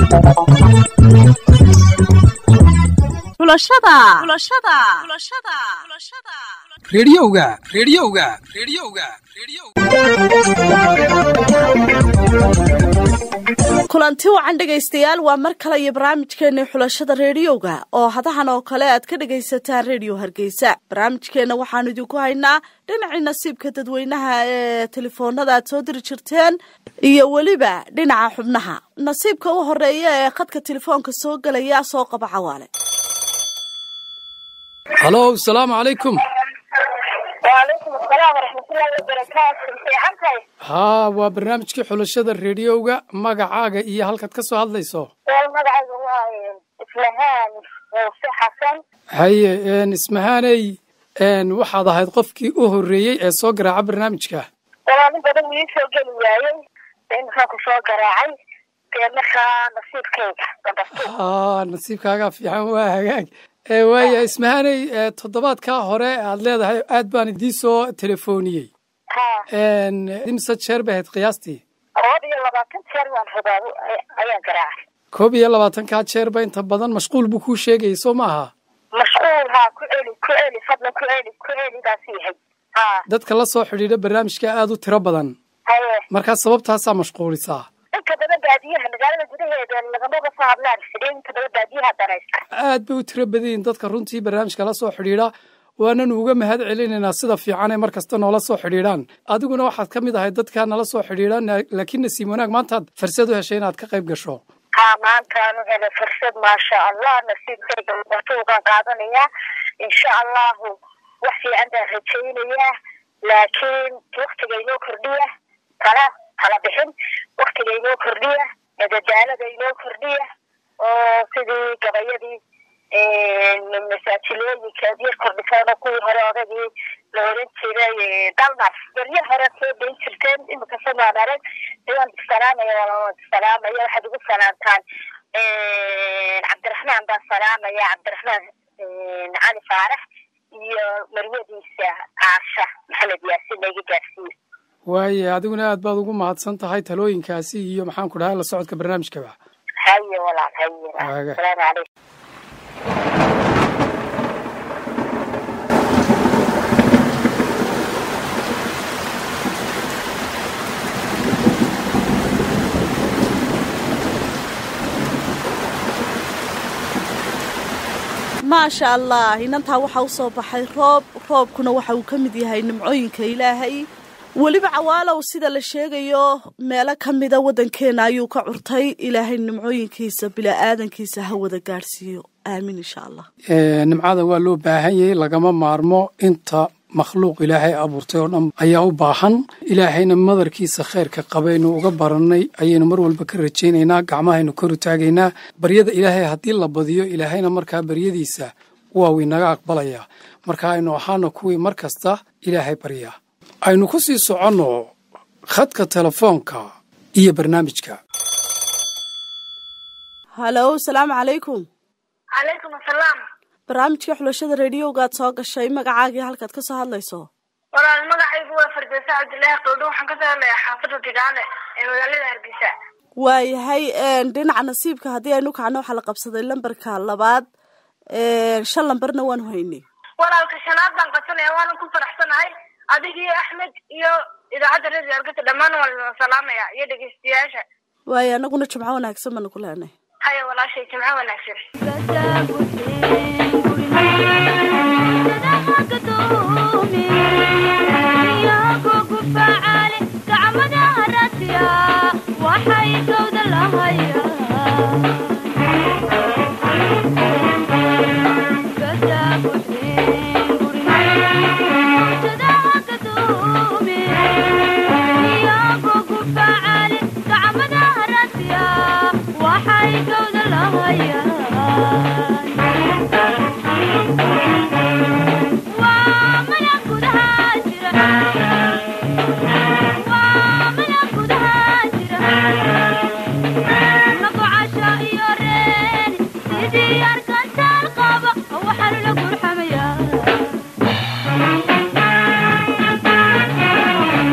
xulashada xulashada xulashada xulashada rediyoga rediyoga rediyoga kulanti wacan dhegaystayaal waa mar kale iyo barnaamijkeena xulashada reediyowga oo hadahan oo kale aad ka dhagaysataan rediyo hargeysa barnaamijkeena waxaanu idinku haynaa dhinacii nasiibka dadweynaha ee telefoonada aad soo diri jirteen iyo weliba dhinaca xubnaha nasiibka u horeeya ee khadka telefoonka soo gelaya soo qaba cawaale halo asalaamu calaykum waalaykum asalaam waraxmatullaahi wabarakaatu fiican tahay haa waa barnaamijkii xulashada rediyoga magacaaga iyo halkaad ka soo hadlayso wal magacayga waa islahaan muuse xasan haye ismahaaney waxaad ahayd qofkii u horreeyey ee soo garaaca barnaamijka walaalin badan wii soo geli waayey imkaan ku soo garaacay dee markaa nasiibkayga gabadhtu haa nasiibkaagaa fiican waa hagaag waaya ismahaaney toddobaadkaa hore aad leedahay aad baan idii soo telefooniyey ha imse jeer bay ahayd qiyaastii koob iyo labaatan jeer waan rabaa ayaan garaacay koob iyo labaatankaa jeerba inta badan mashquul buu kuu sheegayay soo ma aha mashquul haa ku celi ku celi fadlan ku celi ku celi baas yahay ha dadka la soo xidhiidha barnaamijka aad u tiro badan haye markaa sababtaasaa mashquulisaa inta badan baadiyaha magaalada gudaheeda lagamaba soo hadlaan fidhiin inta badan baadiyaha danaysta aad bay u tiro badan yihiin dadka runtii barnaamijka la soo xidhiidha waananu uga mahad celinaynaa sida fiican ee mar kasta noola soo xidhiidhaan adiguna waxaad ka mid ahay dadkaa nala soo xidhiidhaan laakiin nasiib wanaag maantaad fursad u heshay inaad ka qayb gasho ha maantaanu helay fursad maasha allah nasiibkayga watuugaan qaadanayaa insha allahu wax fiican baan rajaynayaa laakiin waktiga inoo kordhiya kala kala bixin waktiga inoo kordhiya madadaalada inoo kordhiya oo sidii gabayadii masaajilooyinka ad yar kordhisaan oo kuwii hore odagii la oran jiray dalmas beryo hore soo dayn jirteen imika samaan arag waan salaamaya waan salaamaya waxaad ugu salaamtaan cabdiraxmaan baan salaamaya cabdiraxmaan cali faarax iyo marwadiisa caasha maxamed yaasin iga gaarsiiye waaye adiguna aad baad ugu mahadsan tahay talooyinkaasi iyo maxaan ku dhahay la socodka barnaamijkaba haye walaal haye Waaga. asalaamu calaykum maasha allah inantaa waxaa u soo baxay roob roobkuna waxa uu ka mid yahay nimcooyinka ilaahay weliba cawaalow sida la sheegayo meelo ka mida waddankeena ayuu ka curtay ilaahay nimcooyinkiisa bila'aadankiisa ha wada gaadhsiiyo aamin insha allah nimcada waa loo baahan yahay lagama maarmo inta makhluuq ilaahay abuurtay oo dhan ayaa u baahan ilaahayna madarkiisa khayrka qabaynu uga barannay ayaynu mar walba ka rajaynaynaa gacmahaynu kor u taagaynaa baryada ilaahay haddii la badiyo ilaahayna markaa baryadiisa waa winaga aqbalayaa marka aynu ahaana kuwii mar kasta ilaahay baryaa aynu ku sii soconno khadka telefoonka iyo barnaamijka halow salaamu calaykum calaykum asalaam barnaamijka xulashada reediyowgaad soo gashay magacaagii halkaad ka soo hadlayso walaal magacaygu waa fardeysa cabdilaahi qowdho waxaan ka soo hadlayaa xaafada digaale ee magaalada hargeysa waayahay dhinaca nasiibka haddii aynu kacno waxaa la qabsaday lambarka labaad shan lambarna waanu haynay walaalka shanaad baan qabsanaya waanan ku faraxsanahay adigii axmed iyo idaacadda radio hargeysa dhammaan waan salaamaya iyo dhegeystayaasha waayo anaguna jimco wanaagsan baanu ku leenay haya walaashay jimco wanaagsan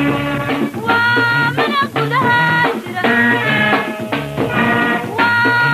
Wow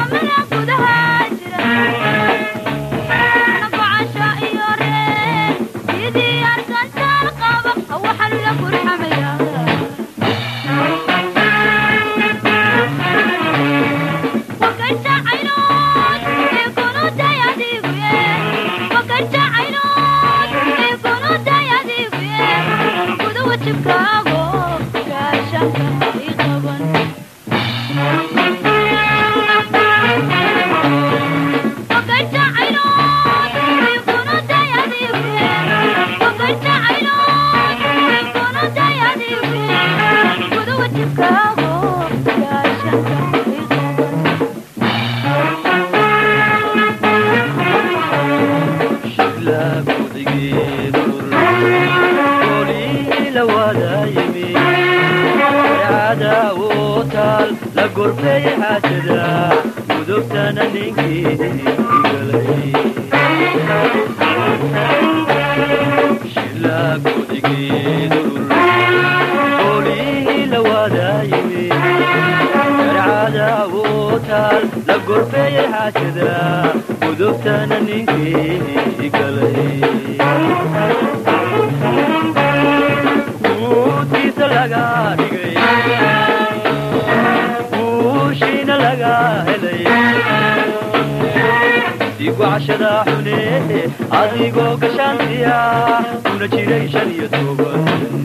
adigoo gashaantiya una jiray shan iyo toban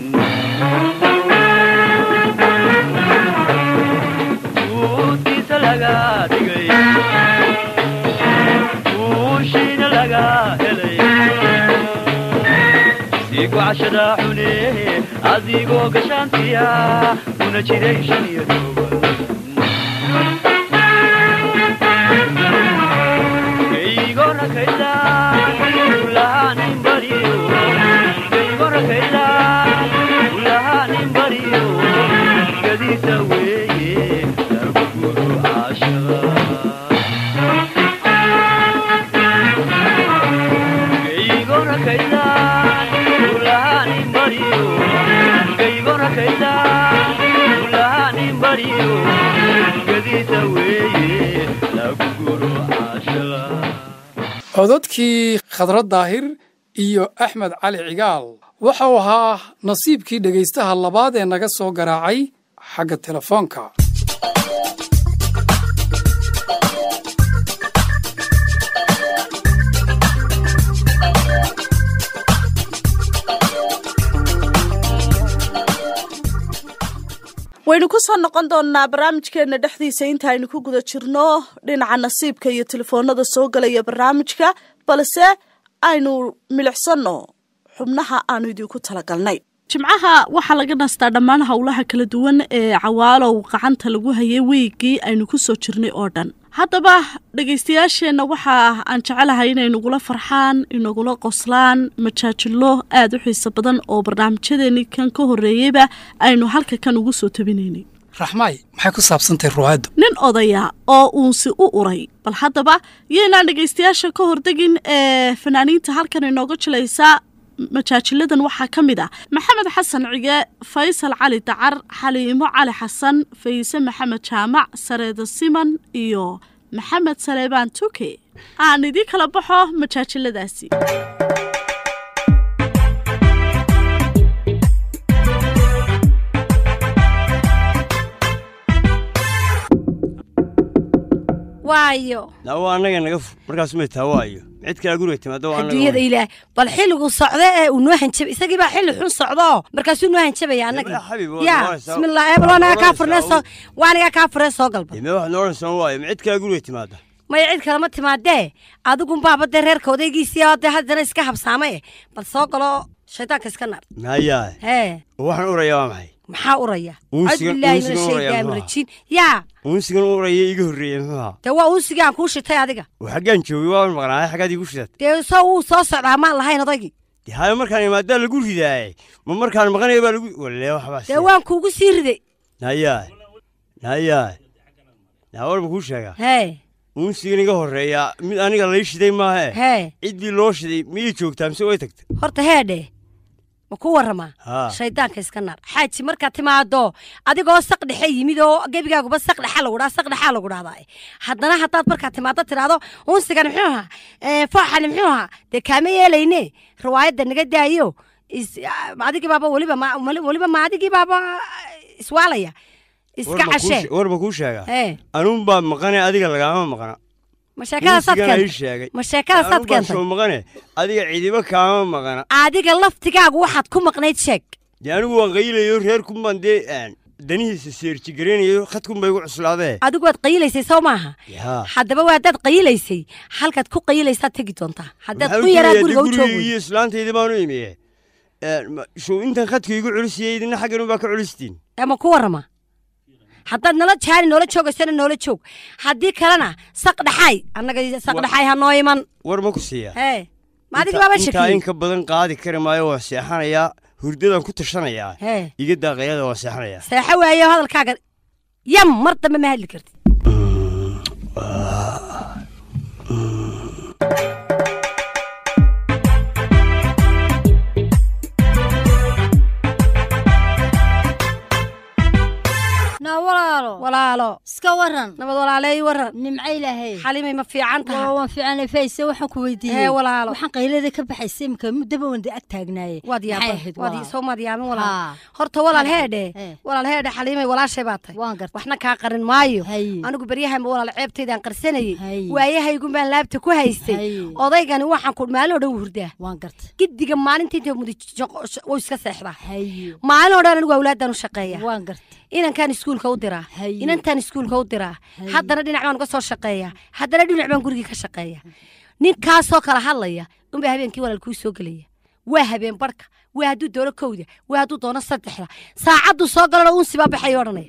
uudkiisa laga dhigay uushiina laga helay sii gocashada xune adigoo gashaantiya una jiray shan iyo toban codadkii khadrad daahir iyo axmed cali cigaal wuxuu ahaa nasiibkii dhegaystaha labaad ee naga soo garaacay xagga telefoonka waynu ku soo noqon doonnaa barnaamijkeenna dhexdiisa intaaynu ku guda jirno dhinaca nasiibka iyo telefoonada soo galaya barnaamijka balse aynu milicsanno xubnaha aanu idinku talagalnay jimcaha waxaa laga nastaa dhammaan howlaha kala duwan ee cawaalow gacanta lagu hayay weygii aynu ku soo jirnay oo dhan haddaba dhegaystayaasheenna waxaa aan jecelahay inay nagula farxaan inagula qoslaan majaajilo aada u xiiso badan oo barnaamijyadeennii kan ka horreeyeyba aynu halka kan ugu soo tabinaynay raxmaay maxay ku saabsantahay ruwaaddu nin odaya oo uunsi u uray bal haddaba yaynaan dhegaystayaasha ka hordegin ee fanaaniinta halkan inooga jilaysaa majaajiladan waxaa ka mid ah maxamed xasan cige faysal cali dacar xaliimo cali xasan fayse maxamed jaamac sareeda siman iyo maxamed saleebaan tuke aan idii kala baxo majaajiladaasi waayo waa annaga naga fur markaas may taa waayo cid kale guriga timaada waa adduunyada ilaah bal xilligu socda ee uu noo hanjabay isagii baa xilli xun socdo markaasuu noo hanjabaya annaga Yaa xabib, waa ya noqonaysaa- bismillah eebal waanaga kaa furnee soo noqonaysaa waanaga kaa furnee soo galba deme wax noodhansan waayo ma cid kale guriga timaada maya cid kalema timaadee adigunbaaba dee reerka odaygiisii oo dee haddana iska habsaamay bal soo galo shaydaanka iska nar mayaa hee waxaan uraya waa maxay maxaa uraya Uunsiga- cabdillaahi uunsiga mina uraya shaydaami muxuu rajiin yaa uunsigan uraya iga horreeyey muxuu ahaa dee waa uunsigii aan kuu shitay adiga oo xaggaan joogay waan maqnaaday xaggaad igu shidat dee soo wuu soo socdaa maan lahayn odaygii dee hayo markaan imaadaa lagu ridaaye ma markaan maqanaya baa lagu walle waxbaa dee waan kuugu sii riday nayaa nayaa naawar ma kuu sheegaa hee uunsigan iga horreeya mid aniga lay shiday maahe hee ciddii loo shiday miyay joogtaa mise way tagtay horta heedhe ma ku warramaa haa shaydaanka iska naar xaaji markaad timaado adigoo saq dhexe yimid oo gebigaaguba saq dhexa lagu dhaa saq dhexaa lagu dhahdaa haddana haddaad markaad timaado tidhaahdo unsigan muxuu ahaa ee, fooxani muxuu ahaa dee kaama yeelayne riwaayadda naga daayo is- adigii baaba weliba ma- weli- weliba ma adigii baaba iswaalaya iska cashee war ma kuu sheegaa ee anuun baa maqane adiga lagaama maqna ma sheekadaasaad Muusigana ii keentay sheegay ma sheekadaasaad Anuun baa keentay soo maqane adiga cidiba kaama maqana adiga laftigaagu waxaad ku maqnayd sheeg dee anigu waan qaylayo reerkun baan dee aan danihiisa seerjigaraynayo khadkun bay igu cuslaadee adigu waad qayilaysay soo maaha yaa haddaba waa haddaad qayilaysay halkaad ku qayilaysaad tegi doontaa haddaad Maxaa ku u yaraa tegaya? guriga u Dee joog wey iyo islaantayda baanu imiye show intan khadka igu culisiyey idina xaggan baa ka culistiin ama ku warrama haddaad nala jaari noola joogaysana noola joog haddii kalena saq dhaxaay annaga saq dhaxaay ha noo iman war ma ku siiya hee ma adiga Inta- baaba intaa shakiyey in ka badan qaadi kari maayo waan seexanayaa hurdadaan ku tashanayaa hee iga daaqayada waan seexanayaa seexo waayo hadalkaaga yam mar dambe ma hadli kartid naa walaalo walaalo iska waran nabad walaaleey waran nimco ilaahay xalimay ma fiican waa tahay waan fiicanay fayse waxaan ku hee weydiiyey walaalo waxaan qaylada ka baxaysay imika muddaba wanda ag taagnaaye waad Maxay yaaba ahayd waad walaal? soo maad yaabin walaal Haa. horta walaal heedhe Eh. walaal heedhe xaliimay walaashay baa tahay waan gartay waxna kaa qarin maayo Haye. anigu beryahanba walaal ceebtaydaan qarsanayey Haye. waayahaygun baan laabta ku haystay Haye. odaygani waxaan ku maalin oo dhan hurdaa waan gartay giddiga maalinta inta mudi wuu iska seexdaa haye maalin oo dhan anigu awlaadaan u shaqeeya waan gartay inankaan iskuulka u diraa Haye. inantaan iskuulka u diraa Haye. haddana dhinac baan uga soo shaqeeya haddana dhinac baan gurigii ka shaqeeya ninkaasoo kala hadlaya unbaa habeenkii walaal kuu soo gelaya waa habeen barhka waa hadduu doono kowda waa hadduu doono saddexda saacadduu soo galana uunsi baa baxay odhanaya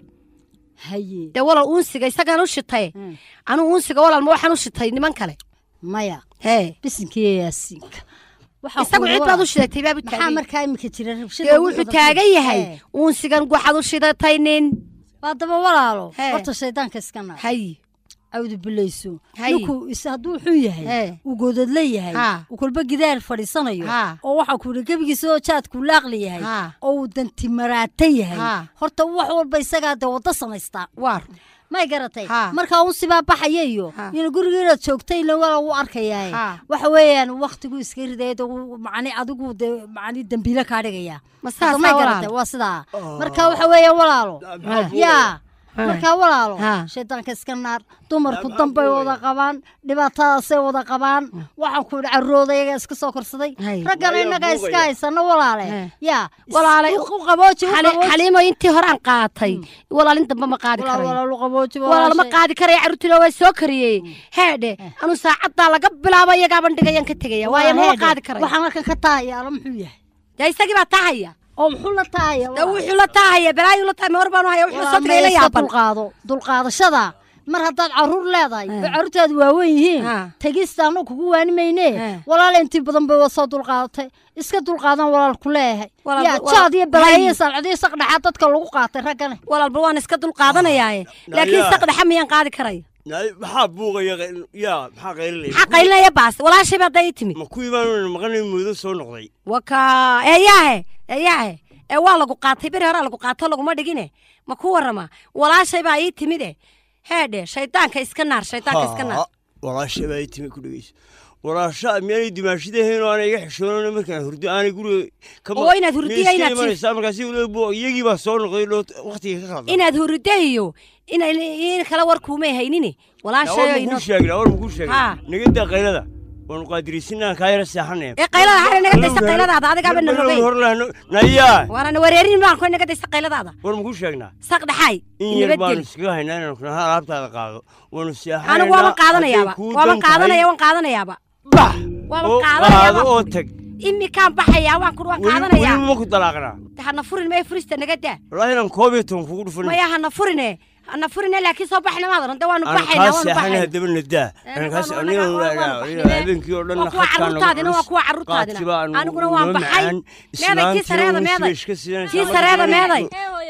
haye dee walaal uunsiga isagaan u shitaye Mm. anugu uunsiga walaal ma waxaan u shitay niman kale maya hee bisinkiiyo yaasiinka Waxaan isagu ku cid walaal- baad u shidatay baabu maxaa taagay markaa imika jira rabshada dee ugu wuxuu badan? taagan yahay Eh, uunsigan waxaad u shidatay nin haddaba walaalo Hee. horta shaydaanka iska naar hay cawdu bilayso Haye. ninku is hadduu xun yahay Hee. uu goodadla yahay Ha. uu kolba gidaar fadhiisanayo Ha. oo waxaa ku yidhi gebigiisa oo jaadku laaqli yahay Ha. oo uu dantimaraata yahay Ha. horta wax walba isagaa dee waddo samaystaa waar may garatay Ha. markaa un sibaa baxaya iyo Ha. ina guriga inaad joogtay ila wala u arkayaa Ha. waxa weeyaan waktigu iska ridaya dee uu macni adigu dee macni dambiile kaa dhigaya ma Hadda saasaa may walaal garatay waa sidaa marka waxa weeyaan walaalo yaa Ha. markaa walaalo Ha. shaydaanka iska naar dumarku dambay wada qabaan dhibaatadaasay wada qabaan waxaan ku idhi caroodayaga iska soo korsaday Hay. raggana innagaa iska haysano walaale He. yaa Walaale, u qabooji u Xali- qabooji xaliimo intii horaan qaatay walaalin dambe ma qaadi walaal karayo walaal u qabooji walaal ma walaashay. qaadi karaya carruurtina waa soo kariyey heedhe anu saacaddaa laga bilaabo iyagaaban dhigayaan ka tegaya waayo mama qaadi karayo waxaan halkan ka taahaya ala muxuu yahay dee isagii baa tahaya oo muxuu la taahaya dee wuxuu la tahaya balaayuu la tahaya ma war baanu haya wuxuu soo tagay la yaaban dulqaado dulqaadashada mar haddaad caruur leedahay Eh. oo carruurtaadu waaweyn yihiin Ha. tegista anu kugu waani mayne Eh. walaal intii badan bay soo dulqaadatay iska dulqaadan walaal ku leeyahay Walaal- yaa walaal- jaad iyo balaayo iyo Hay. salcado iyo saqdhaxaa dadka lagu qaatay raggane walaalba waan iska dulqaadanayaaye laakiin Naya. saqdhaxa miyaan qaadi karaya Naay, maxaa buuqaya qayl- yaa maxaa qaylinaya maxaa qaylinaya baas walaashay baa day timi ma kuwii baan maqanay muddo soo noqday waka eeyaahe eeyaahe ee waa lagu qaatay beri horaa lagu qaato laguma dhigine ma ku warrama walaashay baa ii timide heedhe shaydaanka iska naar shaydaanka iska naar Haa, walaasha baa ii timi ku dhegeyso walaasha miyaanay dimaashidahayn oo aanay iga xishoonan markaan hurdo aanay guriga ka Oo inaad hurdiya inaad si- imanaysaa markaasi weliba buu- iyagii baa soo noqday dhoo waqtiga ka qaldan inaad hurida iyo ina in kala war kuumay haynine walaashayo war inoo makuu sheegna war makuu sheegna Haa. nagadaa qaylada waanu qaadiriisinaan kaa yara seexanaya ee qaylada xale naga daysa qayladaada adigaaba na rogay horlahno nayaa waana wareerin baan ku naga daysa qayladaada war makuu sheegnaa saq dhaxay in yar baanu nabadgeli iskaga haynaa inaanu kuna alaabtaada qaado waanu seexanaynaa anigu waaban qaadanayaaba hadday kuu waaban dan tahay, qaadanaya waan qaadanayaaba bax waaban oo qaadanayaa qaado oo waan tag imikaan baxayaa waan ku waan weli qaadanayaa weli ma ku dalaaqnaa hana furin mee furista naga daa wallaahi inaan koob iyo toban kugu dhufan maya hana furine hana furine laakiin soo baxna maad oran de waanu aan baxaynaa kaa waanu seexanay baxaynaa haddaba nadaa Eh, aan kaas waanu aniga nagaa- waanu nagaa baxnay. habeenkii oo dhan waa kuwa carruurtaadina waa kuwa carruurtaadina aniguna waan baxay meeday kii sareeda meeday kii sareeda meeday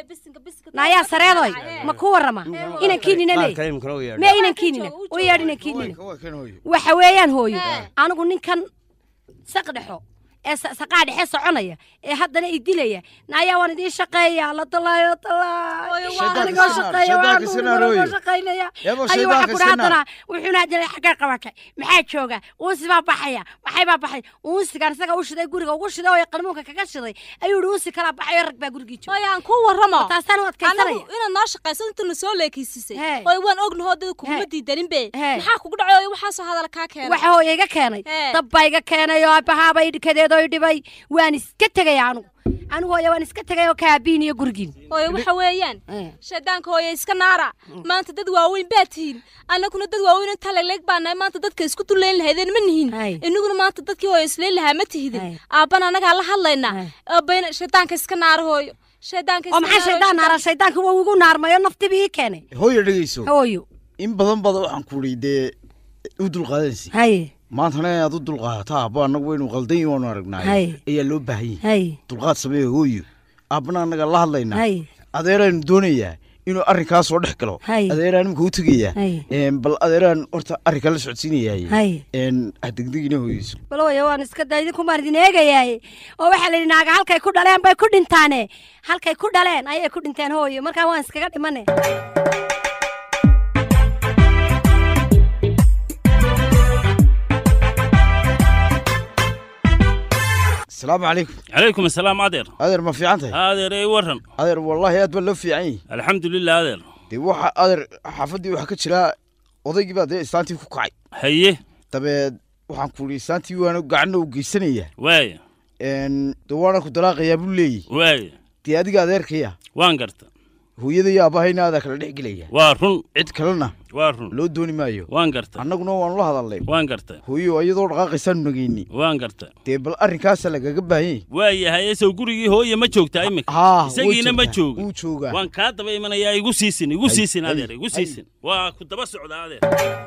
naayaa sareedoy ma ku warrama inankiinina le mee inankiinina u yeedh inankiinina waxa weeyaan hooyo anigu ninkan saq dhexo ee sa- saqaa dhexe soconaya ee haddana i dilaya naayaa waan idiin shaqeeya la dalaayo dalaayo Shaydaanka anigoo iska naar, shaqeeya waan shaydaanka iska naar, anigoo hooyo. shaqaynaya Yabo, ayuu waxa shaydaanka ku iska naar. haddana wuxuuna hadana xaggaa qabatay maxaa jooga uunsi baa baxaya maxay baa baxay uunsigan isaga u shiday guriga ugu shiday oo qanuunka kaga shiday ayuu yihi uunsi kalaa baxayo rag baa gurigii jooga hooyo aan ku warramo taasaan u anagu adkaysanaya inaad noo shaqayso inta na soo leekaysiisay Hey. hooyo waan ognahoo dada kuguma Hey. diidanin be Hey. maxaa kugu dhacay hooyo waxaasoo hadal kaa keenay waxa hooya iga keenay Hee. dab baa iga keenay oo abahaabay dhikadeedoo i dhibay waan iska tegaya anugu anigu hooya waan iska tegay oo kaabihin iyo gurigiin hooyo waxa weeyaan Eh. shaydaanka hooyo iska naara maanta dad waaweyn baa tihiin annaguna dad waaweyn inta leeg baa nahay maanta dadka isku duleyn lahaydeen ma nihin Hay. inaguna maanta dadkii hooyo isleyn lahaa ma Hay. tihidin aabbana annagaa la hadlaynaa Hay. aabayna shaydaanka iska naara hooyo shaydaanka oo maxaa shaydaan naara shaydaanka waa igu naarmayo naftiba ii keenay hooyo dhegeyso hooyo in badan bada waxaan ku idhi dee u dulqaadansi haye maantana inaad u dulqaadato aabba annagu waynu qaldan yihin waanu Hay. aragnaayo ayaa loo baahan yahay haye dulqaad sameeya hooyo aabbana annaga la hadlaynaa haye adeeraan doonayaa inuu arrinkaas soo dhex galo Hay. adeeraan imika u tegayaa Hay. Een, bal adeeraan horta arrinka la socodsiinayaay Hay. degdegina hooyeyso bal hooya waan iska daa idinkumaan idin eegayaaye oo waxaa la yidhi naaga halkay ku dhaleen bay ku dhintaane halkay ku dhaleen ayay ku dhinteen hooyo markaa waan iskaga dhimane asalaamu calaykum calaykum asalaam adeer adeer ma fiican tahay adeer ey waran adeer wallaahi aad baa loo fiican yahay alxamdulilah adeer dee waxa adeer xaafaddii waxaa ka jira odaygii baa dee islaantii ku kacay haye dabeed waxaan ku idhi islaantii waana gacanna u geysanaya waaya Een, dee waana ku dalaaqayaa buu leeyahy waaya dee adiga adeerkaya waan garta hooyada iyo aabahayna adaa kala dhex gelaya waa run cid kalena waa run loo dooni maayo waan garta annaguna waanu la hadalnay waan garta hooyo iyadoo dhaqaaqaysaanu nageyni waan garta dee bal arrinkaasa lagaga baahan yahay waayahay esow gurigii hooye ma joogtaa iminka haa isagiina ma jooga wuu joogaa waan kaa daba imanayaa igu siisin igu Hay, siisin hay, adeer igu hay. siisin waa ku daba socdaa adeer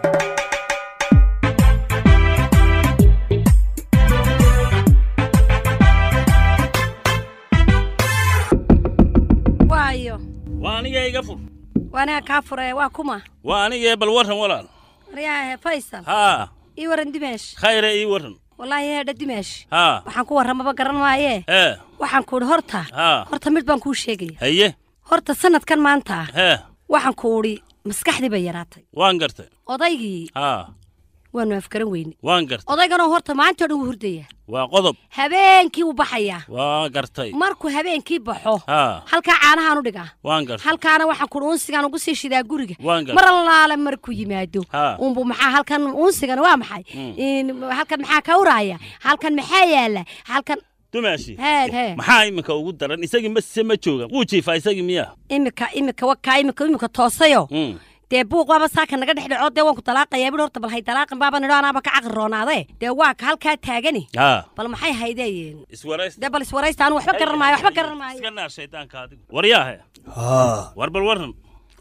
waayo waa aniga iga fur waa aniga kaa furee waa kuma waa aniga bal waran walaal waryaahe faysal haa ii waran dimeesh khayre ii waran wallaahi heedha dimeesh haa waxaan ku warramaba garan maayee hee waxaan ku idhi horta haa horta mid baan kuu sheegaya haye horta sanadkan maanta ah hee waxaan ku idhi maskaxdii bay yaraatay waan gartay odaygii haa waanu afgaran weyne waan gartay odayganoo horta maantao dhan wuu hurdaya waa qodob habeenkii wuu baxayaa waa gartay markuu habeenkii baxo haa halkaa caanahaan u dhigaa waan gartay halkaana waxaan kuhi unsigaan ugu sii shidaa guriga waan gartay mar allaale markuu yimaado Haa. unbu maxaa halkan unsigan waa maxay In- halkan maxaa ka uraya halkan maxaa yaala halkan dumaashi heed hee maxaa iminka ugu daran isagii mase ma jooga wuu jiifaa isagii miya imika imika wakaa imika imika toosayo Mm. dee buuq waaba saaka naga dhex dhaco dee waan ku dalaaqayaa bidhi horta bal hay dalaaqin baaba nidho anaaba ka caqri roonaade dee waa ka halkaa taagani haa bal maxay haydeen iswaraysta dee bal iswaraysta anu waxba garan maayo waxba garan maayo iska naar shaydaanka adigu waryaahe haa war bal waran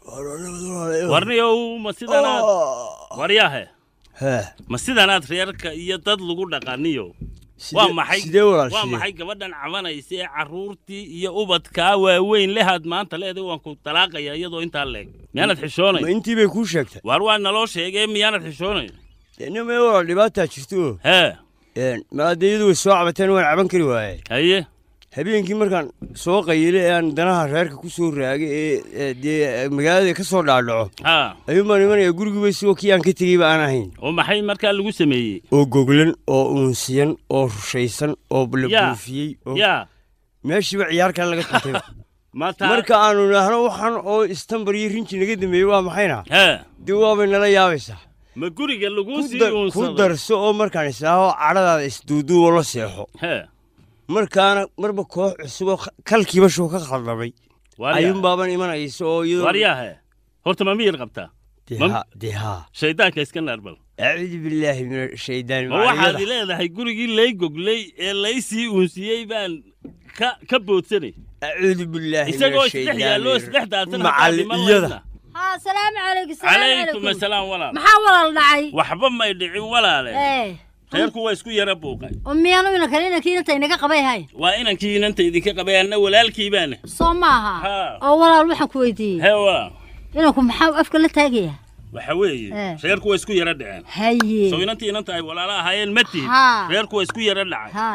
warniyow ma sidanaad waryaahe hee ma sidanaad reerka iyo dad lagu dhaqaniyo Sidee- waa maxay sidee walaal, waa sidee? maxay gabadhan cabanaysa ee carruurtii iyo ubadkaa waaweyn lehaad maanta leeday waan ku dalaaqaya iyadoo intaa leeg miyaanad ma xishoonay intii bay kuu sheegtay waar waa naloo sheegee miyaanad xishoonay nima walaal dhibaataa jirto hee maadayadu way soo cabateen waan caban kari waaye haye habeenkii markaan soo qayilay ee aan danaha reerka ku soo raagay ee ee dee magaalada ka soo dhaadhaco haa ayuun baan imanayaa gurigiiba isagoo kii aan ka tegeyba aan ahayn oo maxay markaa lagu sameeyey oo goglan oo uunsiyan oo rushaysan oo la Yaa. buufiyey oo yaa meeshiiba ciyaar kale laga tuntayba mataa marka aanu idhaahno waxaan oo istambar iyo rinji naga dambeeyey waa maxayna hee dee waabay nala yaabaysaa ma guriga lagu Ku sii dar- ku uunsaday darso oo markaan isaaho cadhadaada isduuduubo la seexo hee markaana marba koox cusub oo kalkiiba shuu ka khaldamay Waaryaa. ayuun baaban imanaysa oo iyadoo waryaahe horta ma miyir qabtaa Dee ma- haa, dee haa shaydaanka iska naarbal acuudu billaahi min ashaydaani ma waxaad macaliyada leedahay gurigii lay goglay ee lay sii uunsiiyey baan ka ka boodsanay acuudu billaahi min isagoo isdhex yaallo ashaydaani isdhex daadsan macaliyada haa salaamu calaykum calaykum asalaam walaal maxaa walaal dhacay waxba may dhicin walaale ee reerku waa isku yara buuqay oo miyaanu inankan inankii inanta inaga qabay hay waa inankii inanta idinka qabay anna walaalkii baana soo maaha Haa. oo walaal waxaan ku weydiiyey hee waa inanku maxaa afka la taagaya waxa weeye Eh. reerku waa isku yara dhaceen haye soo inantii inanta ay walaalo ahaayeen ma tihid Haa. reerku waa isku yara dhacay haay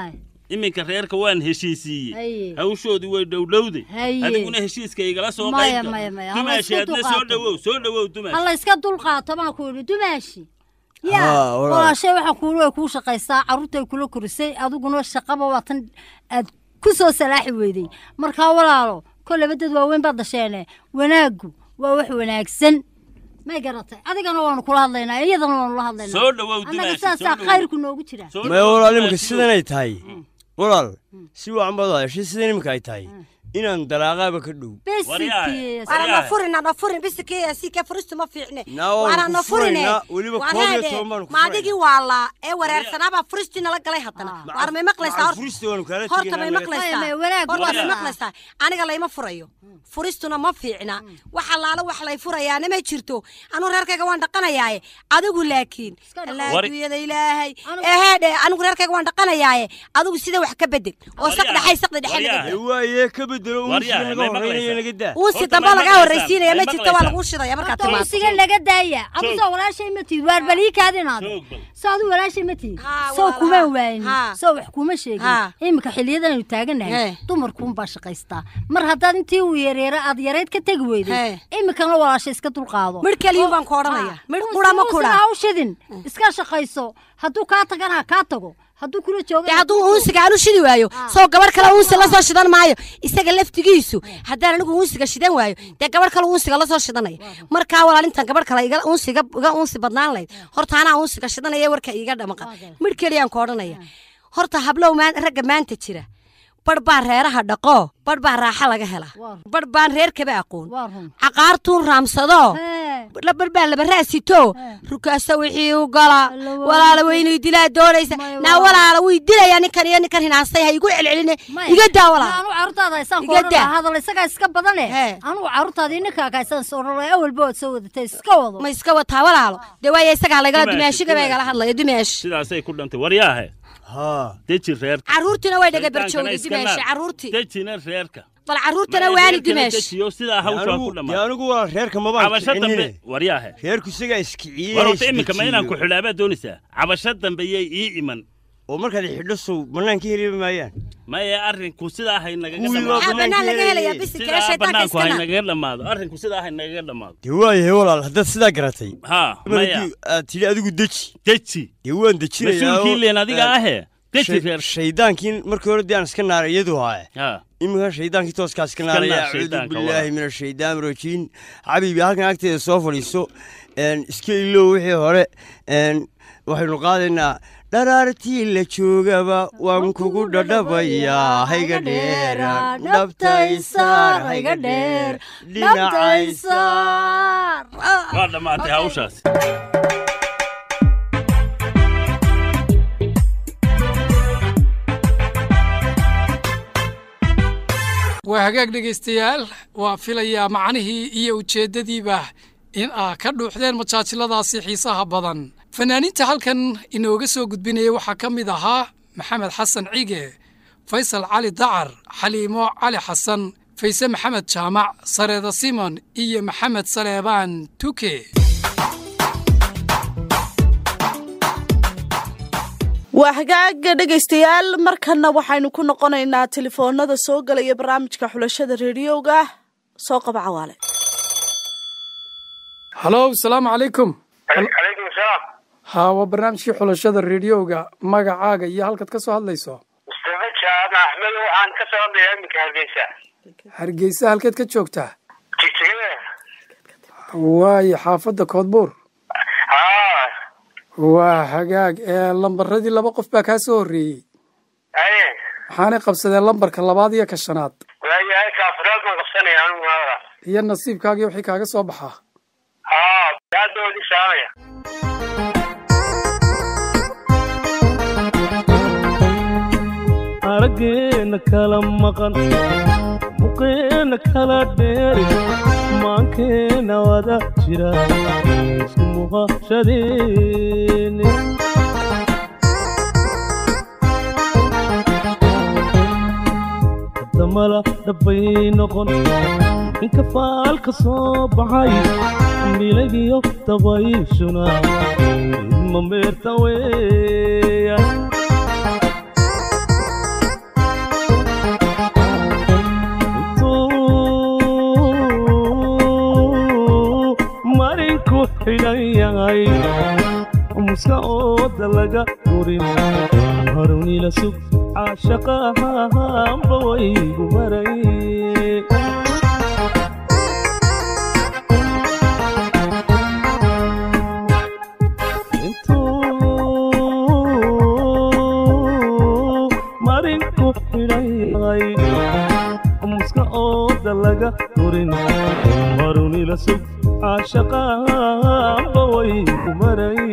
iminka reerka waan heshiisiiyey Haye. hawshoodii way dhowdhowday Haye. adiguna heshiiska igala soo Maya, qaybta maya, maya. Hala dumaashi isku adna soo dulqaato. dhowow soo dhowow dumaashi alla iska dulqaato baan ku yidhi dumaashi Haa, yaa walaal. walaashay waxaa kuuli way kuu shaqaysaa carruurtay kula korisay adiguna shaqaba waa tan aad ku soo salaaxi weyday markaa walaalo kolleyba dad waaweyn baad dasheene wanaaggu waa wax wanaagsan may garatay adigana waanu kula hadlaynaa iyadana waanu la hadlaynaa Soo dhowow, annaga Dumaashi, saasaa soo dhowow. khayrku noogu jira Soo maya dhowow, walaal iminka dumaashi. sidanay tahay walaal si wacan baad hadashay sidan iminka ay tahay inaan dalaaqaaba ka dhow Waana na furin na furin bisikii si ka furistu ma fiicne. Na waan Waana ku na furine. furaynaa, weliba Waan koob iyo haade, toban baan ku Ma adigii waa la ee wareersanaaba furisti nala galay haddana. Waar may maqlaysaa horta. furista waanu kaala Horta may tegaynaa maqlaysaa. Maya, wanaag Horta waa may saa. maqlaysaa. Aniga layma furayo. Furistuna ma fiicna. Waxa laala wax lay furayaana ma jirto. Anu reerkayga waan dhaqanayaaye. Adigu laakiin. Wari- Laaguyada ilaahay. Eheedhe anigu reerkayga waan dhaqanayaaye. Adigu sida wax ka bedel. Oo Waryaa, saqdhaxay saqda dhexe waryaa. Ee, waaye ka bedelo Waryaa, unsiga may naga horreynaya maqlaysaa? naga daa Uusi Horta dambe may laga maqlaysaa? horreysiinaya ma May jirto waa maqlaysaa? lagu shidaya markaad Horta timaado. unsiga naga daaya adusoo walaashay ma tiid waar baliikaadinaad Joog bal. soo adu walaashay ma tiid Haa, soo walaalaha. kuma waayin Haa. soo wax kuma sheegin Haa. iminka xiliyadan aynu taagannahay Hee. dumarkuunbaa shaqaystaa mar haddaad intii uu yareera aad yareyd ka tegi weyday Hee. iminkana walaasha iska dulqaado Midh keliyuun baan ku odhanaya. Midh qura ma kudha. ha u shidin iska shaqayso hadduu kaa tagana ha kaa tago hadduu kula jooga dee hadduu uunsiga aanu shidi waayo soo gabarh kale uunsi la soo shidan maayo isaga laftigiisu haddaan anigu uunsiga shidan waayo dee gabarh kale uunsiga la soo shidanaya markaa walaalintan gabarh kale iga uunsiga iga uunsi badnaan layd horta anaa uunsiga shidanaya warka iiga dhamaqa midh keliyaan ku odhanaya horta hablow maan ragga maanta jira barh baa reeraha dhaqo barh baa raaxa laga hela barh baan reerkaba aqoon waa run caqaartuun raamsado Hee. barh baa laba raasito rukaasa wixii u gala Alla waa walaala weynuu dilaa doonaysa Maya, naa waa- walaala way dilayaa ninkan iyo ninkan hinaastay ha igu celceline Maya, iga daa walaala anu carruurtaada haysaan ku Iga odhan daa. lahaa hadal isagaa iska badane Hee. anugu carruurtaada ininkaa haysaan soo odhan lahaa awalba waad soo wadatay iska wado ma iska wataa walaalo dee waaya isagaa lagala Dumaashi, dumaashiga baa dumaashi. igala hadlaya dumaash sidaasay ku dhantay waryaahe haa deji reerka carruurtiina way dhaga Shaytaankana barjoogday iska dumaashi naar. carruurtii dejina reerka bal carruurtana Maya, waani reerkana dumaash dejiyo sidaa hawshaa ku anigu dee dhammaa anigu waa reerka mabaan cabasho dambe kicinine waryaahe reerku isagaa iskiciyey war horta iminka ma inaan ku xidhaabaa doonaysaa cabasho dambe yay ii iman oo markaad xidho sow bannaan ka heli maayaan maya arrinku sidaa hay nagaga Kuwii dhammaado maxaa bannaan laga helayaa Sidaa bisikala sidaa shaytaanka bannaanku hay iskana nagaga dhammaado arrinku sidaa hay nagaga dhammaado dee waayahay walaal haddaad sidaa garatay haa maya markii aad tidhi adigu deji deji dee waan dejinayaa mas-uulkii leen adiga eh, ahee deji shay- reer shaydaankii markii hore dee aan iska naaray iyadu haaye haa iminka shaydaankii tooskaa iska naar naaraya acuudu shaydaanka, billaahi walaal. min ashaytaan rajiim xabiibi halkan agteeda soo fadhiiso een, iska ilow wixii hore een, waxaynu qaadaynaa dharaartii la joogaba waan kugu dhadhabayaa hayga dheeraan dhabtaysaar hayga dheer dhinacaysaar waa dhammaatay hawshaas waa hagaag dhegaystayaal waa filayaa macnihii iyo ujeeddadiiba in aa ka dhuuxdeen majaajiladaasi xiisaha badan fanaaniinta halkan inooga soo gudbinaya waxaa ka mid ahaa maxamed xasan cige faysal cali dacar xaliimo cali xasan fayse maxamed jaamac sareeda simon iyo maxamed saleebaan tuke waa hagaaga dhegaystayaal markanna waxaynu ku noqonaynaa telefoonada soo galaya barnaamijka xulashada reediyowga soo qaba cawaale halow salaamu calaykum calaykum asalaam haa waa barnaamijkii xulashada reediyowga magacaaga iyo halkaad ka soo hadlayso mustafa jaamac axmed waxaan ka soo hadlayaa iminka hargeysa hargeysa halkeed ka joogtaa jigtigada waayo xaafadda koodbuur haa waa hagaag ee lambaradii laba qof baa kaa soo horreeyey aye waxaanay qabsadeen lambarka labaad iyo ka shanaad waayahay kaafiraad baan qabsanaya anigu maada iyo nasiibkaagii wixii kaaga soo baxaa haa aad baa wadi saamaya araggeena kala maqan muqeena kala dheeri maankeena wada jira isku muuqashadeeni damala dhabbay noqon inka faalka soo baxay milagiyo dabayshuna idma meerta weeya xidhan yahay muska ooda laga durin harunila sug caashaqahanba waygu maray intuu marinku xidhan yahay muska ooda laga durin harunila sug caashaqahanba waygu maray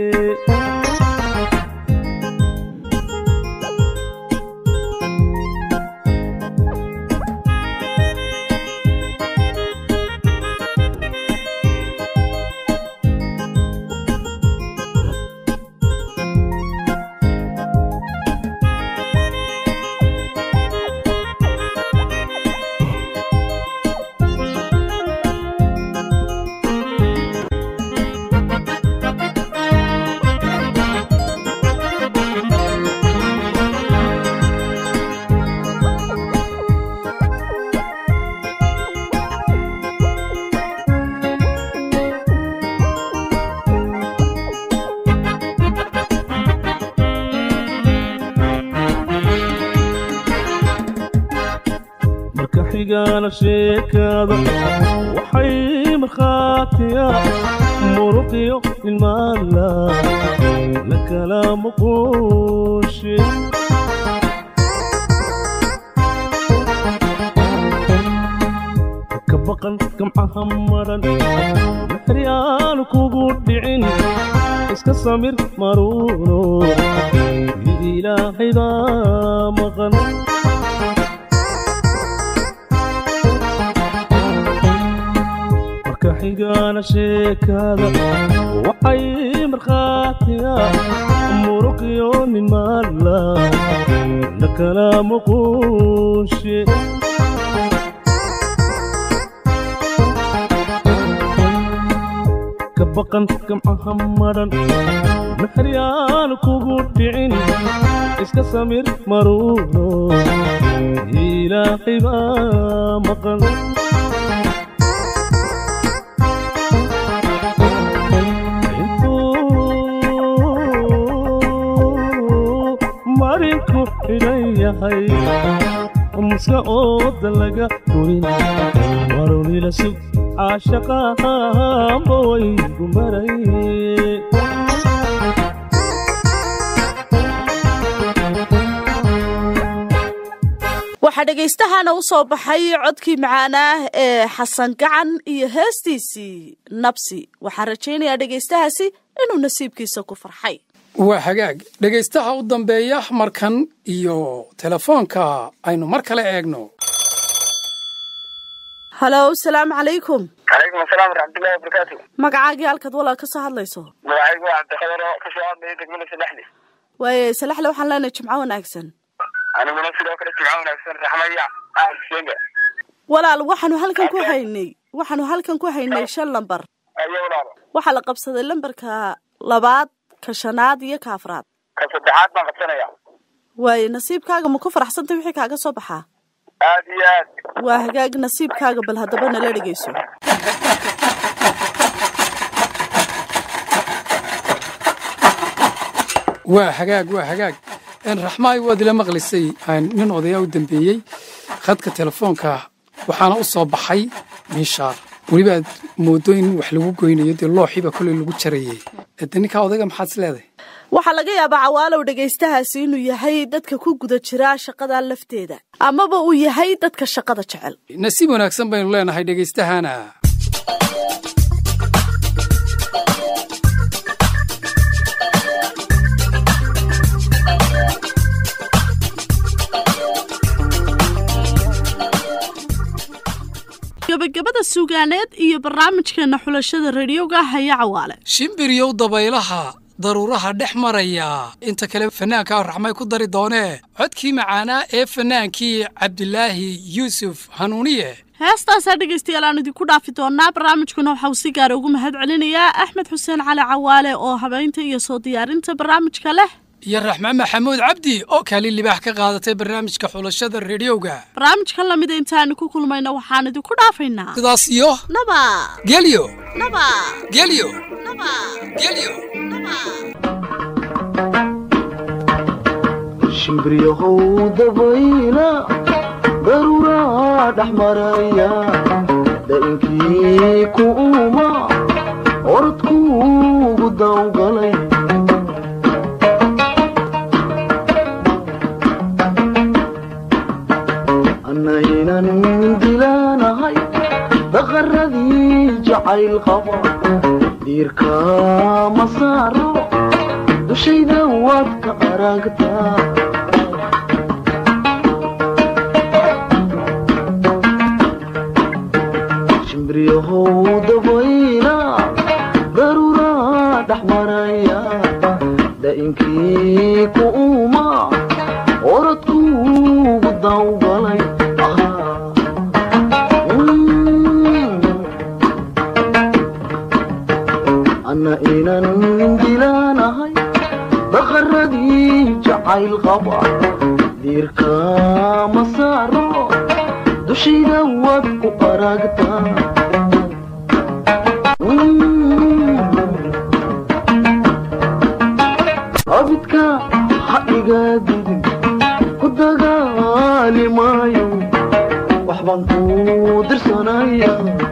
marka xigaana sheekada waxay markhaatiya muruqiyo ilmaala la kala muquushe ka baqan gamcaha maran maxri aanu kugu dhicin iska samir maruuno ilaahay baa maqan marka xigaana sheekada waxay markhaatiya muruqiyo nin maala la kala muquushe ka baqan gamcaha maran maxri aanu kugu dhicin iska samir maruuno ilaahay baa maqan marinku xidhan yahay muska ooda laga durin marunila sug caashaqahanba waygu maray waxaa dhagaystahana u soo baxay codkii macaanaah ee xasan gacan iyo heestiisii nabsi waxaan rajaynayaa dhegaystahaasi inuu nasiibkiisa ku farxay waa hagaag dhegaystaha u dambeeya markan iyo telefoonka aynu mar kale eegno halow salaamu calaykum calaykum asalaam waraxmatullahi wabarakaatu magacaagii halkaad walaal ka soo hadlayso magacaygu waa cabdiqadar oo kasoo hadlaya degmada saddexdi waaye salaxle waxaan leenahay jimco wanaagsan aniguna sidoo kale jimco wanaagsan raxmaya ahsenga walaal waxaanu halkan ku haynay waxaanu halkan ku haynay shan lambar ayo walaalo waxaa la qabsaday lambarka labaad ka shanaad iyo ka afraad ka saddexaad baan qabsanaya waaye nasiibkaaga ma ku faraxsantay wixii kaaga soo baxaa aad iyo aad waa hagaag nasiibkaaga bal haddaba nala dhegayso waa hagaag waa hagaag raxmaay waad ila maqlisay nin odayaa u dambeeyey khadka telefoonka waxaana u soo baxay miishaar weliba aad moodo in wax lagu goynayo dee looxiiba koley lagu jarayey de ninkaa odayga maxaad is leedahay waxaa laga yaabaa cawaalow dhegaystahaasi inuu yahay dadka ku guda jira shaqada lafteeda amaba uu yahay dadka shaqada jecel nasiib wanaagsan baynu leenahay dhegaystahana gabagabada suugaaneed iyo barnaamijkeena xulashada radioga haya cawaale shimbiryow dabaylaha daruuraha dhex maraya inta kale fanaanka raxmay ku dari doonee codkii macaanaa ee fanaankii cabdilaahi yuusuf hanuuniye heestaasaa dhegaystayaal aan idinku dhaafi doonaa barnaamijkuna waxauu si gaara ugu mahad celinayaa axmed xuseen cali cawaale oo habeynta iyo soo diyaarinta barnaamijka leh iyo raxmaan maxamuud cabdi oo kaalin libaax ka qaadatay barnaamijka xulashada rediyoga barnaamijkan lamida intaanu ku kulmayna waxaan idinku dhaafaynaa sidaas iyo naba gelyo naba gelyo naba gelyo shimbriyahow dabayla daruuraa dhex maraya da'inkii ku uma orodkuugu dawgalay annaynan dilaanahay daqaradii jacayl qaba diirka ma saaro dushayda waad ka aragtaa shimbriyahow dabayla daruuraa dhex maraya da'inkii ku uma orodkuugu dawgalay anna inan dilaanahay daqaradii jacayl qaba diirka ma saaro dushayda waad ku aragtaa abidka ha iga didin ku dagaali maayo waxbaan ku dirsanaya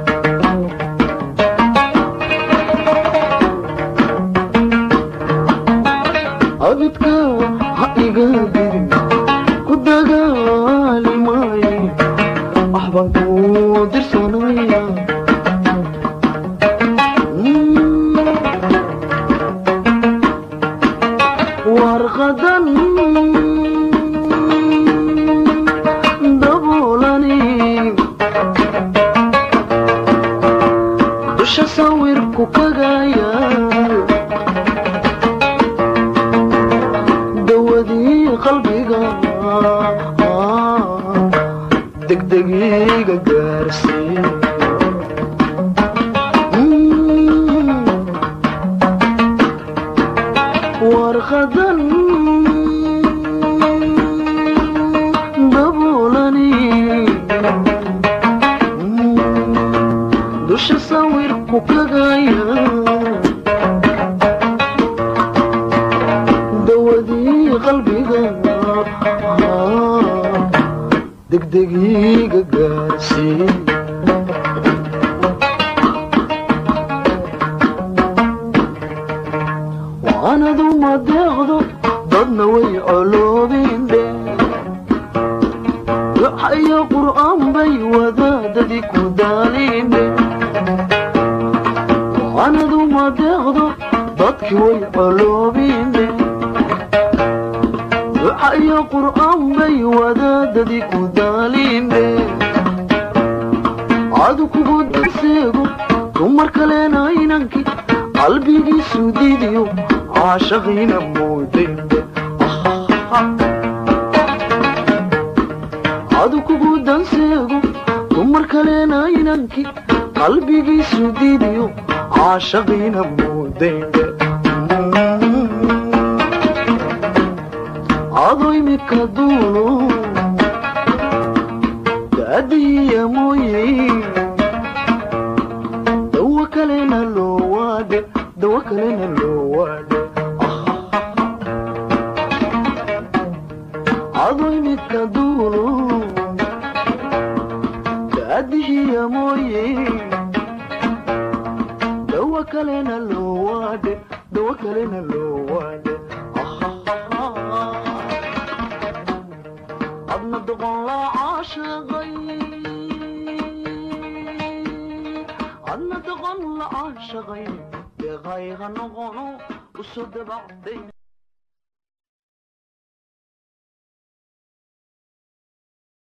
abidka ha iga didin ku dagaali maayo waxbaan ku dirsanaya warqadan daboolani dusha sawirku kagaya dawadii qalbiga degdegiga gaarsiin warqadan daboolani dusha sawirku kagaya dawadii qalbiga degdegiga gaarsiin waanadu ma deeqdo dadna way coloobinde duca iyo qur'aan bay wadaadadii ku daalinde waanadu ma deeqdo dadkii way coloobinde duca iyo qur'aan bay wadaadadii ku daalinde adu kugu danseego dumar kalena inankii qalbigiisu didiyo caashaqiina moodayde adu kugu danseego dumar kalena inankii qalbigiisu didiyo caashaqiina moodayde ado imika duulo daadiya mooye dawo kalena loo waade dawo kalena loo waade ado imika duulo daadihiya mooye dawo kalena loo waade dawo kalena loo waade adna doqon la caashaqay adna doqon la caashaqay deeqayga noqono usoo dabacday